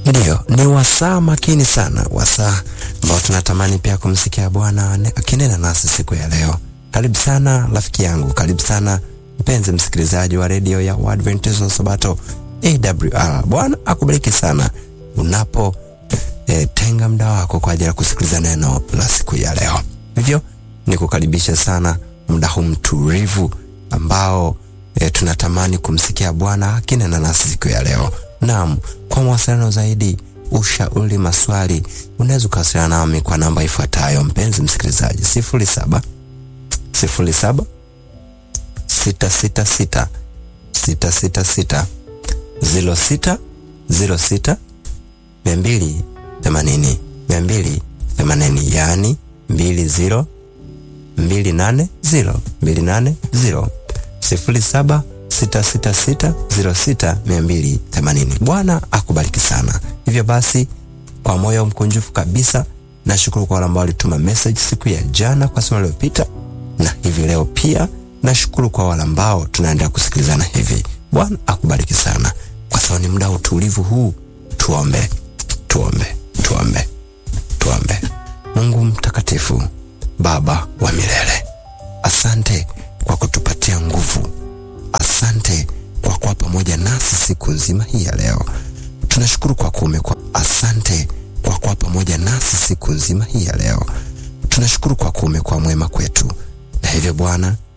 Ndiyo, ni wasaa makini sana, wasaa ambao tunatamani pia kumsikia Bwana akinena nasi siku ya leo. Karibu sana rafiki yangu, karibu sana mpenzi msikilizaji wa redio ya Waadventista wa Sabato AWR. Bwana akubariki sana unapo e, tenga muda wako kwa ajili ya kusikiliza neno la siku ya leo. Hivyo nikukaribisha sana muda huu mtulivu ambao e, tunatamani kumsikia Bwana akinena nasi siku ya leo. Naam, kwa mawasiliano zaidi, ushauri, maswali, unaweza ukawasiliana nami kwa namba ifuatayo, mpenzi msikilizaji: sifuri saba sifuri saba sita sita sita sita sita sita ziro sita ziro sita mia mbili themanini mia mbili themanini yaani mbili ziro mbili nane ziro mbili nane ziro sifuri saba sita sita sita ziro sita mia mbili themanini. Bwana akubariki sana. Hivyo basi, kwa moyo mkunjufu kabisa nashukuru kwa wale ambao walituma message siku ya jana kwa somo lililopita, na hivi leo pia nashukuru kwa wale ambao tunaendelea kusikilizana hivi. Bwana akubariki sana. Kwa sababu ni muda wa utulivu huu, tuombe, tuombe, tuombe, tuombe. Mungu mtakatifu, Baba wa milele, asante kwa kutupatia nguvu Asante kwa kuwa pamoja nasi siku nzima hii ya leo. Tunashukuru kwa kuume kwa. Asante kwa kuwa pamoja nasi siku nzima hii ya leo. Tunashukuru kwa kuume kwa mwema kwetu, na hivyo Bwana